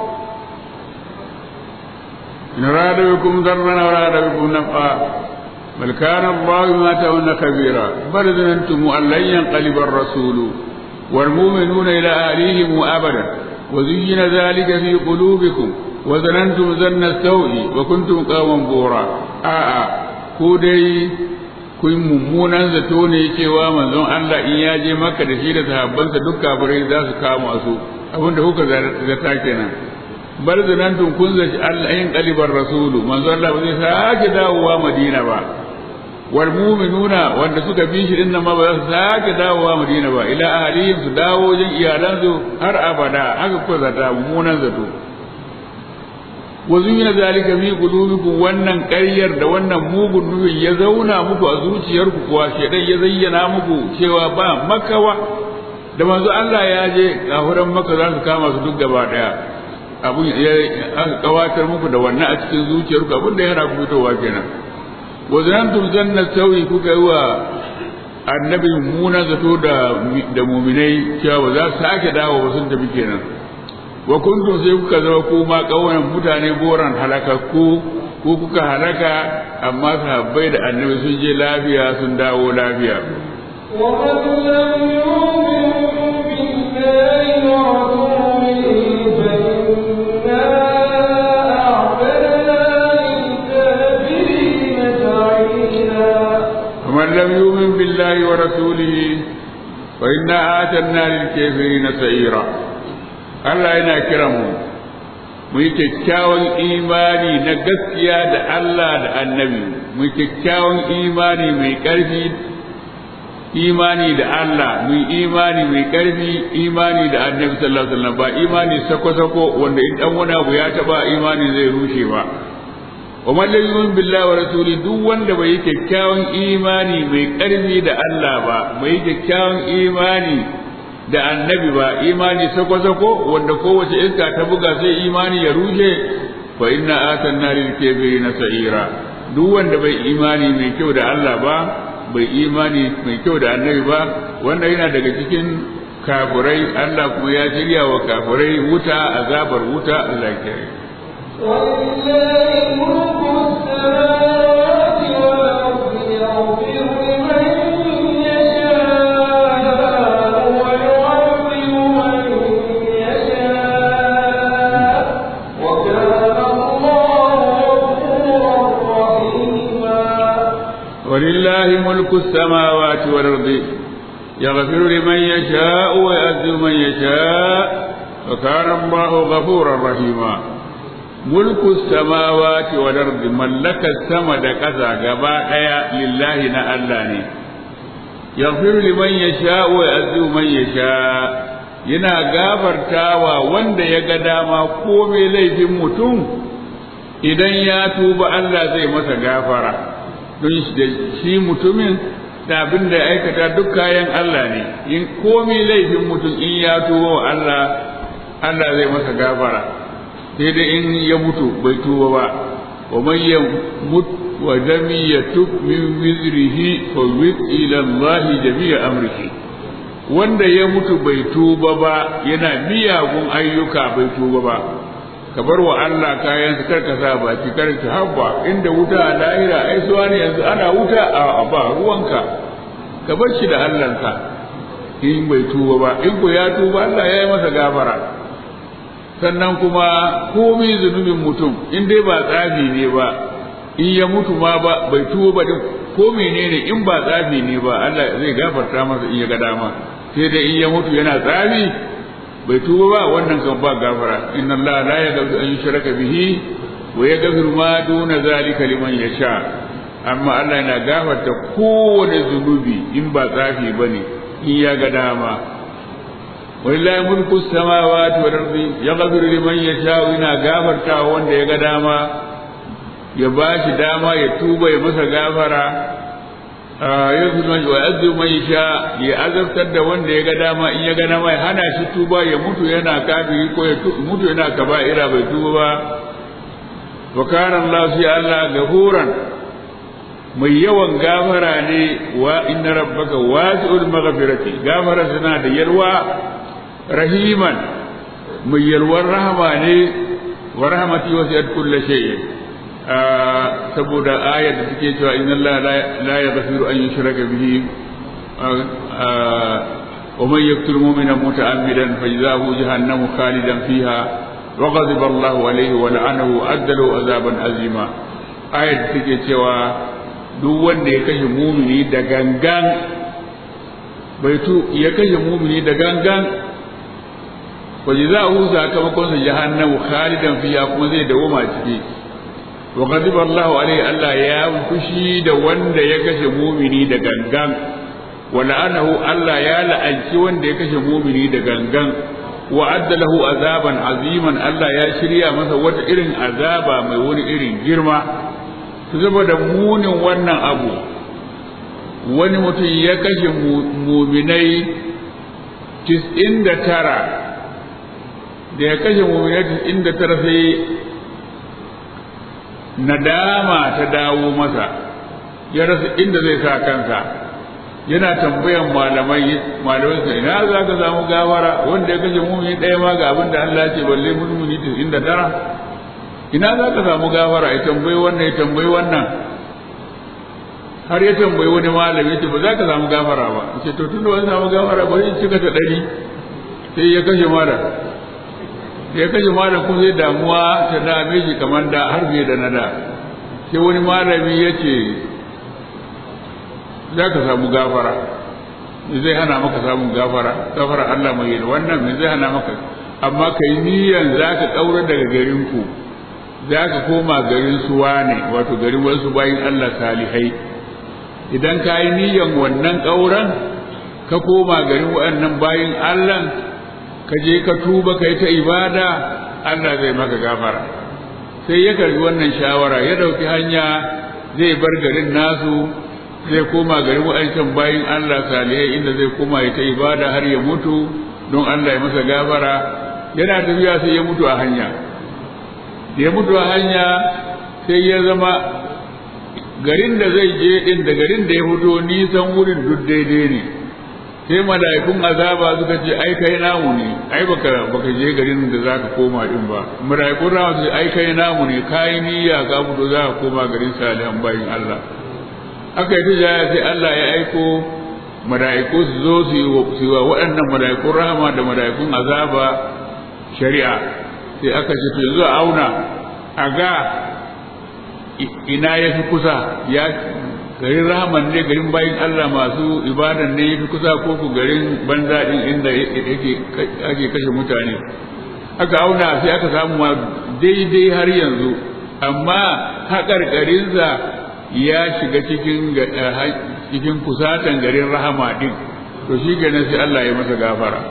in rada bikum darran aw rada bikum naf'a bal kana Allah bima ta'maluna kabira bal zanantum an lan yanqaliba ar-rasul wal mu'minuna ila ahlihim abada wa zuyyina dhalika fi qulubikum wa zanantum zanna as-sawi wa kuntum qawman bura a'a ku dai kun mummunan zato ne cewa manzon Allah in ya je maka da shi da sahabbansa duk kafirai za su kama su abinda kuka zata kenan bar zanantun kun zaci Allah yin kalibar rasulu manzon Allah ba zai sake dawowa Madina ba wal mu'minuna wanda suka bi shi dinnan ma ba za su sake dawowa Madina ba ila ahlihim su dawo wajen iyalansu har abada haka kuka zata mummunan zato wa zuyina zalika fi qulubikum wannan ƙaryar da wannan mugun nufin ya zauna muku a zuciyarku kuwa shedan ya zayyana muku cewa ba makawa da manzo Allah ya je kafuran maka za su kama su duk gaba daya abun ya aka kawatar muku da wannan a cikin zuciyarku abun da yana fitowa kenan wa zanantum janna sawi kuka yi wa annabi muna zato da da muminai cewa ba za su sake dawo ba sun tafi kenan wa kuntum sai kuka zama kuma kauyen mutane boran halakakku ko kuka halaka amma sahabbai da annabi sun je lafiya sun dawo lafiya ومن لم يؤمن بالله ورسوله فإنا أعتدنا للكافرين سعيرا ومن لم يؤمن بالله ورسوله فإنا آتنا للكافرين سعيرا Allah yana kiran mu mu yi kyakkyawan imani na gaskiya da Allah da annabi mu yi kyakkyawan imani mai ƙarfi imani da Allah mu yi imani mai ƙarfi imani da annabi sallallahu alaihi wasallam ba imani sako-sako wanda in dan wani abu ya taba imani zai rushe ba wa man lam yu'min billahi wa rasuli duk wanda bai yi kyakkyawan imani mai ƙarfi da Allah ba bai yi kyakkyawan imani da annabi ba imani sako-sako wanda kowace iska ta buga sai imani ya rushe fa inna atanna lil kafirina sa'ira duk wanda bai imani mai kyau da Allah ba bai imani mai kyau da annabi ba wanda yana daga cikin kafirai Allah kuma ya shirya wa kafirai wuta azabar wuta Allah ya kiyaye ولله ملك السماوات والأرض يغفر لمن يشاء ويعذب من يشاء وكان الله غفورا رحيما ولله ملك السماوات والأرض يغفر لمن يشاء ويعذب من يشاء وكان الله غفورا رحيما ملك السماوات والأرض ملك السما da ƙasa gaba ɗaya lillahi na Allah ne yaghfiru liman yasha wa yu'adhibu man yasha yana gafartawa wanda ya ga dama komai laifin mutum idan ya tuba Allah zai masa gafara don shi mutumin da abin da ya aikata duk kayan Allah ne in komai laifin mutum in ya tuba wa Allah Allah zai masa gafara sai dai in ya mutu bai tuba ba wa man yamut wa lam yatub min wizrihi fa wid ila Allah jami'a amrihi wanda ya mutu bai tuba ba yana miyagun ayyuka bai tuba ba ka bar wa Allah kayan su karka sa baki karka habba inda wuta a lahira ai suwa ne yanzu ana wuta a ba ruwanka ka bar shi da Allahnka in bai tuba ba in ko ya tuba Allah ya yi masa gafara sannan kuma komai zunubin mutum in dai ba tsafi ne ba in ya mutu ma ba bai tuba ba ko menene in ba tsafi ne ba Allah zai gafarta masa in ya ga dama sai dai in ya mutu yana tsafi bai tuba ba wannan kan ba gafara inna Allah la yaghfiru an yushraka bihi wa yaghfiru ma duna zalika liman yasha amma Allah yana gafarta kowane zunubi in ba tsafi bane in ya ga dama walillahi mulku samawati wal ardi yaghfiru liman yasha yana gafarta wanda ya ga dama ya bashi dama ya tuba ya masa gafara yanzu man wa yazu man sha ya azabtar da wanda ya ga dama in ya ga dama ya hana shi tuba ya mutu yana kafiri ko ya mutu yana kaba'ira bai tuba ba wa kana Allah fi Allah gafuran mai yawan gafara ne wa inna rabbaka wasi'ul maghfirati gafara tana da yalwa rahiman mai yalwar rahama ne wa rahmati wasi'at kulli shay'in saboda ayar da take cewa inna Allah la yaghfiru an yushraka bihi wa man yaqtul mu'mina muta'ammidan fajzahu jahannamu khalidan fiha wa ghadiba Allah alayhi wa la'anahu addalu azaban azima ayar da take cewa duk wanda ya kashe mumini da gangan bai tu ya kashe mumini da gangan waje za a hu sakamakon sa jahannamu khalidan fiya kuma zai dawoma ciki wa ghadiba Allahu alaihi Allah ya fushi da wanda ya kashe mumini da gangan wa la'anahu Allah ya la'anci wanda ya kashe mumini da gangan wa adda lahu azaban aziman Allah ya shirya masa wata irin azaba mai wani irin girma saboda munin wannan abu wani mutum ya kashe muminai tis'in da tara da ya kashe muminai tis'in da tara sai nadama ta dawo masa ya rasa inda zai sa kansa yana tambayan malamai malamai sai ina za ka samu gawara wanda ya kashe mumini ɗaya ma ga abin da Allah ce balle mumini tis'in da tara ina za ka samu gawara ya tambayi wannan ya tambayi wannan har ya tambayi wani malami ce ba za ka samu gafara ba ce to tun da wani samu gafara ba zai cika ta ɗari sai ya kashe mara ya kashe mara kuma sai damuwa ta dame shi kamar da har fiye da na da sai wani malami ya ce za ka samu gafara me zai hana maka samun gafara gafara Allah mai yin wannan me zai hana maka amma ka yi niyyar za ka ƙaura daga garinku za ka koma garin suwa ne wato garin wasu bayin Allah salihai idan ka yi niyyar wannan ƙauran ka koma garin waɗannan bayin Allah ka je ka tuba ka yi ta ibada Allah zai maka gafara sai ya karbi wannan shawara ya ɗauki hanya zai bar garin nasu zai koma garin waɗancan bayin Allah salihai inda zai koma ya ta ibada har ya mutu don Allah ya masa gafara yana tafiya sai ya mutu a hanya da ya mutu a hanya sai ya zama garin da zai je din da garin da ya fito nisan wurin duk daidai ne sai mala'ikun azaba suka ce ai kai namu ne ai baka baka je garin da zaka koma din ba mala'ikun rahama su ce ai kai namu ne kai niyya ka fito zaka koma garin salihan bayin Allah aka yi tijaya sai Allah ya aiko mala'iku su zo su yi wa waɗannan mala'ikun rahama da mala'ikun azaba shari'a sai aka ce to yanzu a auna a ga ina ya fi kusa ya garin rahaman ne garin bayin Allah masu ibadan ne ya fi kusa ko ku garin banza din inda yake ake kashe mutane aka auna sai aka samu ma daidai har yanzu amma haƙarƙarinsa ya shiga cikin cikin kusatan garin rahama din to shi ganin sai Allah ya masa gafara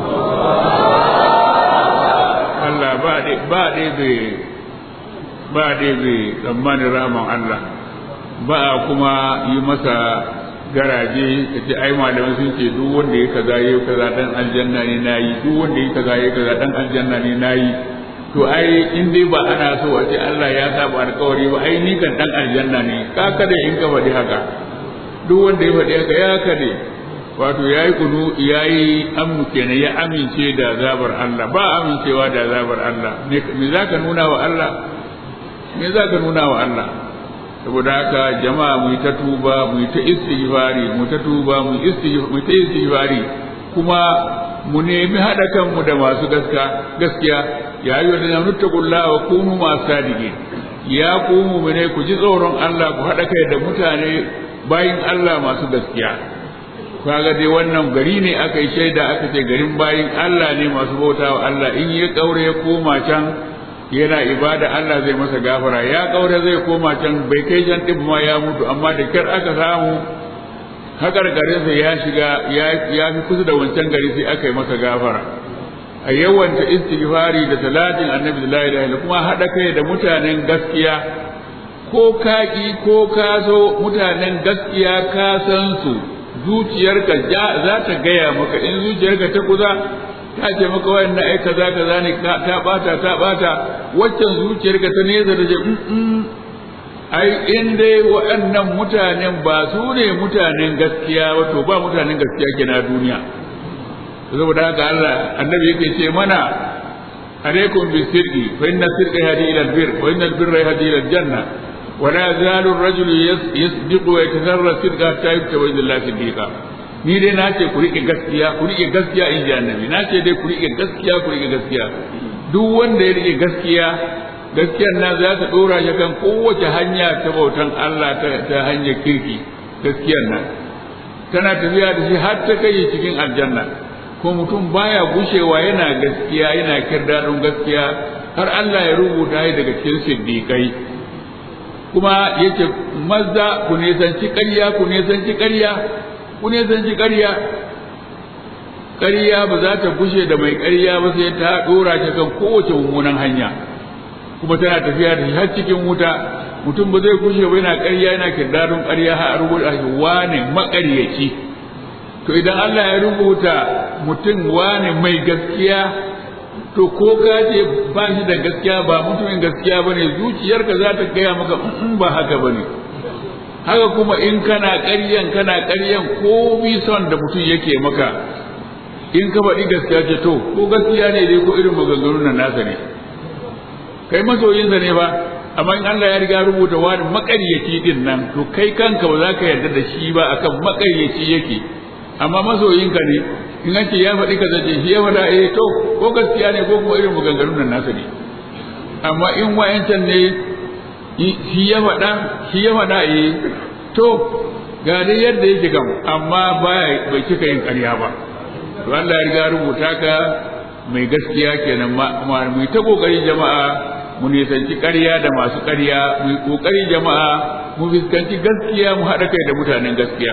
Allah ba dai ba dai bai ba dai bai tsammanin rahaman Allah ba a kuma yi masa garaje ka ce ai malamai sun ce duk wanda ya kaza ya kaza dan aljanna ne nayi duk wanda ya kaza ya kaza dan aljanna ne nayi to ai in dai ba ana so a ce Allah ya saba alkawari ba ai ni kan dan aljanna ne ka kada in ka faɗi haka duk wanda ya faɗi haka ya kade wato yayi kunu yayi amu kenan ya amince da zabar Allah ba amincewa da zabar Allah me zaka nuna wa Allah me zaka nuna wa Allah saboda haka jama'a mu ta tuba mu ta istighfari mu ta tuba mu mu ta istighfari kuma mu nemi haɗa kanmu da masu gaskiya ya yi wa da nuttaqulla wa kunu masu sadiqin ya ku mu'mine ku ji tsoron Allah ku haɗa kai da mutane bayin Allah masu gaskiya kaga dai wannan gari ne aka yi shaida aka ce garin bayin Allah ne masu bautawa Allah in ya kaure ya koma can yana ibada Allah zai masa gafara ya kaure zai koma can bai kai can din ma ya mutu amma da kyar aka samu haƙarƙarinsa ya shiga ya fi kusa da wancan gari sai aka yi masa gafara a yawanta istighfari da salatin annabi da la ilaha kuma haɗa kai da mutanen gaskiya ko kaki ko kaso mutanen gaskiya ka san su zuciyarka za ta gaya maka in zuciyarka ta kuza ta ce maka wayannan ai kaza kaza ne ta bata ta bata waccan zuciyarka ta nesa da je ai in dai waɗannan mutanen ba su ne mutanen gaskiya wato ba mutanen gaskiya ke na duniya saboda haka Allah annabi yake ce mana alaikum bisirqi fa inna sirqa yahdi ila albir wa inna albirra yahdi ila aljanna wa la yazalu ar-rajulu yasdiqu wa yataharra sirqa hatta yuktaba ila Allah siddiqa ni dai na ce ku rike gaskiya ku rike gaskiya in ji annabi na ce dai ku rike gaskiya ku rike gaskiya duk wanda ya rike gaskiya gaskiyar nan za ta dora shi kan kowace hanya ta bautan Allah ta hanyar kirki gaskiyar nan tana tafiya da shi har ta kai cikin aljanna ko mutum baya gushewa yana gaskiya yana kirdadin gaskiya har Allah ya rubuta shi daga cikin siddiqai kuma yake maza ku nisanci ƙarya ku nisanci ƙarya ku nisanci ƙarya ƙarya ba za ta gushe da mai ƙarya ba sai ta ɗora ta kan kowace mummunan hanya kuma tana tafiya da shi har cikin wuta mutum ba zai gushe ba yana ƙarya yana kirdarin ƙarya har a rubuta shi wane maƙaryaci to idan Allah ya rubuta mutum wane mai gaskiya to ko ka ce ba shi da gaskiya ba mutumin gaskiya bane zuciyarka za ta gaya maka in ba haka bane haka kuma in kana ƙaryan kana ƙaryan ko bi son da mutum yake maka in ka faɗi gaskiya ce to ko gaskiya ne dai ko irin maganganun nan nasa ne kai masoyinsa ne ba amma in Allah ya riga rubuta wani maƙaryaci din nan to kai kanka ba za ka yarda da shi ba akan maƙaryaci yake amma masoyinka ne in an ce ya faɗi kaza ce shi ya faɗa eh to ko gaskiya ne ko kuma irin maganganun nan nasa ne amma in wayancan ne shi ya faɗa shi ya faɗa eh to ga dai yadda yake gam amma baya bai cika yin ƙarya ba to Allah ya riga rubuta ka mai gaskiya kenan ma mu ta kokari jama'a mu nisanci ƙarya da masu ƙarya mu kokari jama'a mu fuskanci gaskiya mu haɗa kai da mutanen gaskiya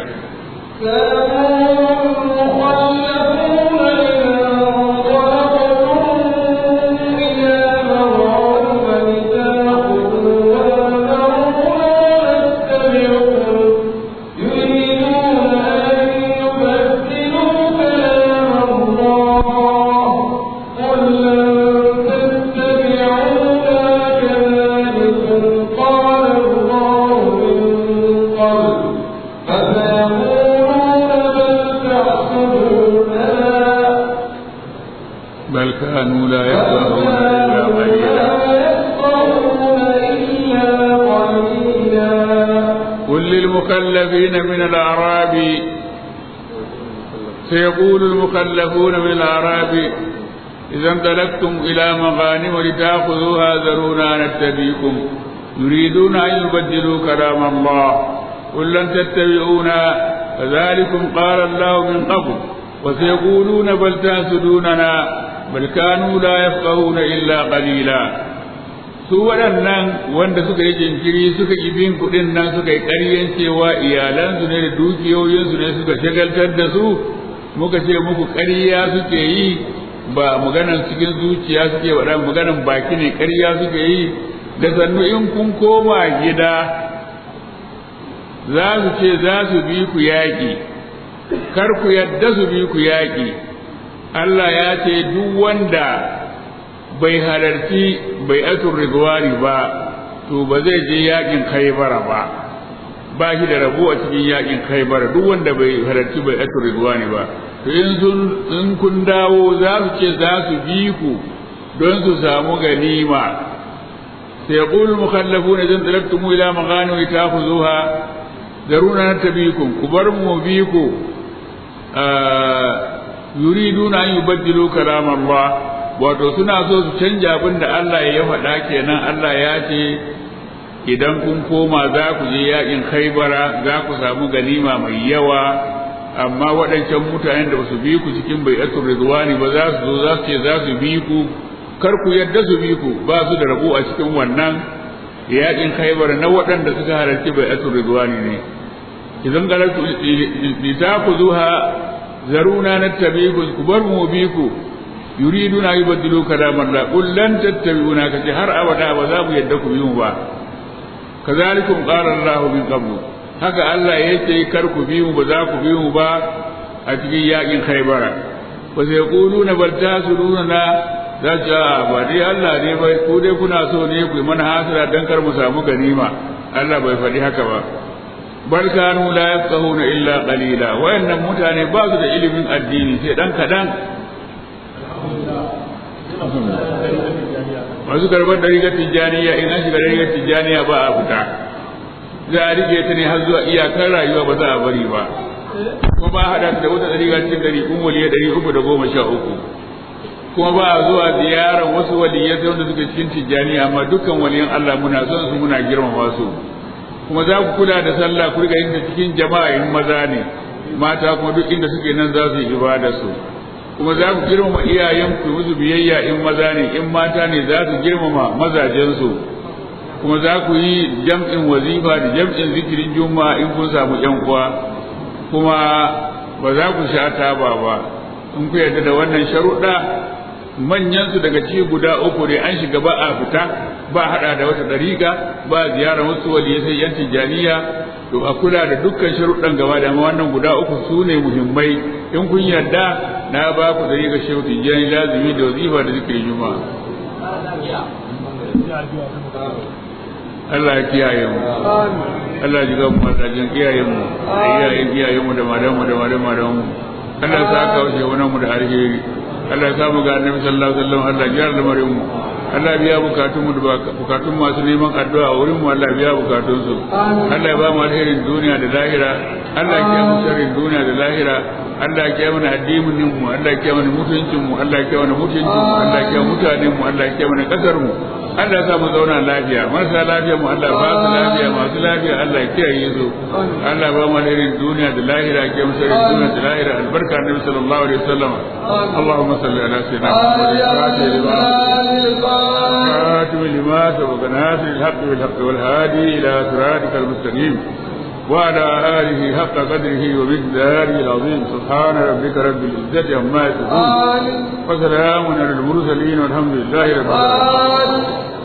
بل كانوا لا يفقهون إلا قليلا قل للمكلفين من الأعراب سيقول المكلفون من الأعراب إذا انطلقتم إلى مغانم لتأخذوها ذرونا نتبيكم يريدون أن يبدلوا كلام الله قل لن تتبعونا فذلكم قال الله من قبل وسيقولون بل تحسدوننا bal kanu la yafqahuna illa qalila su waɗannan wanda suka yi jinkiri suka yi bin kuɗin nan suka yi ƙaryen cewa iyalansu ne da dukiyoyinsu ne suka shagaltar da su muka ce muku ƙarya suke yi ba maganan cikin zuciya suke waɗan maganan baki ne ƙarya suke yi da sannu in kun koma gida za su ce za su bi ku yaƙi kar ku yadda su bi ku yaƙi Allah ya ce duk wanda bai halarci bai atur ridwani ba to ba zai je yakin khaybara ba ba shi da rabo a cikin yakin khaybara duk wanda bai halarci bai atur ridwani ba to in sun in kun dawo za su ce za su bi ku don su samu ganima sai yaqulu mukhallafuna idan talabtum ila maghanim ta'khuzuha daruna natabikum ku bar mu bi ku yuriduna an yubaddilu kalam Allah wato suna so su canja abin da Allah ya faɗa kenan Allah ya ce idan kun koma za ku je yakin Khaibara za ku samu ganima mai yawa amma waɗancan mutanen da su bi ku cikin bai'atul ridwani ba za su zo za su ce za su bi ku kar ku yadda su bi ku ba su da rabo a cikin wannan yakin Khaibara na waɗanda suka halarci bai'atul ridwani ne idan galatu litakuzuha zaruna nattabi'ukum ku bar mu bi ku yuriduna yubaddilu kalam Allah qul lan tattabi'una kace har abada ba za mu yadda ku bi mu ba kazalikum qala Allah min qablu haka Allah yace kar ku bi mu ba za ku bi mu ba a cikin yakin Khaybara ba sai yaquluna bal tasuruna za ta ba dai Allah ne bai ku dai kuna so ne ku mana hasara dan kar mu samu ganima Allah bai faɗi haka ba bal kanu la yafqahuna illa qalila wayannan mutane ba su da ilimin addini sai dan kadan masu karbar da rigar tijjaniya in an shiga rigar tijjaniya ba a fita za a rike ta ne har zuwa iyakar rayuwa ba za a bari ba kuma ba hada da wata riga cikin dari kun waliya dari uku da goma sha uku kuma ba a zuwa ziyarar wasu waliyai sai wanda suke cikin tijjani amma dukkan waliyan Allah muna son su muna girmama su kuma za ku kula da sallah ku riga yin ta cikin jama'a in maza ne mata kuma duk inda suke nan za su yi ibada su kuma za ku girmama iyayen ku musu biyayya in maza ne in mata ne za su girmama mazajen su kuma za ku yi jam'in wazifa da jam'in zikirin juma'a in kun samu yan uwa kuma ba za ku sha taba ba in ku yarda da wannan sharuɗa manyan su daga ci guda uku ne an shiga ba a fita ba hada da wata dariƙa ba ziyarar wasu waliyai sai yan tijaniya to a kula da dukkan sharuɗan gaba da wannan guda uku su ne muhimmai in kun yarda na ba ku dariƙa shehu tijani lazimi da wazifa da zikirin juma'a Allah ya kiyaye mu Allah ya jiga mu matsajin iyayen mu iyayen iyayen mu da madan mu da madan madan mu Allah ya saka wa shehunan mu da alheri Allah ya samu ga annabi sallallahu alaihi wasallam Allah ya yarda lamarin mu Allah biya bukatun mu da bukatun masu neman addu'a a wurin mu Allah biya bukatun su Allah ya ba mu alherin duniya da lahira Allah ya kiyaye mu sharrin duniya da lahira Allah ya kiyaye mana addinin mu Allah ya kiyaye mana mutuncin mu Allah ya kiyaye mana mutuncin mu Allah ya kiyaye mutanen mu Allah ya kiyaye mana kasar mu Allah ya sa mu zauna lafiya marasa lafiya mu Allah ba su lafiya masu lafiya Allah ya kiyaye su Allah ba mu alherin duniya da lahira ya kiyaye mu sharrin duniya da lahira albarka annabi sallallahu alaihi wasallam Allahumma salli ala sayyidina Muhammad خاتم لما سبق ناصر الحق بالحق والهادي إلى صراطك المستقيم وعلى آله حق قدره ومقداره العظيم سبحان ربك رب العزة عما يصفون وسلام على المرسلين والحمد لله رب العالمين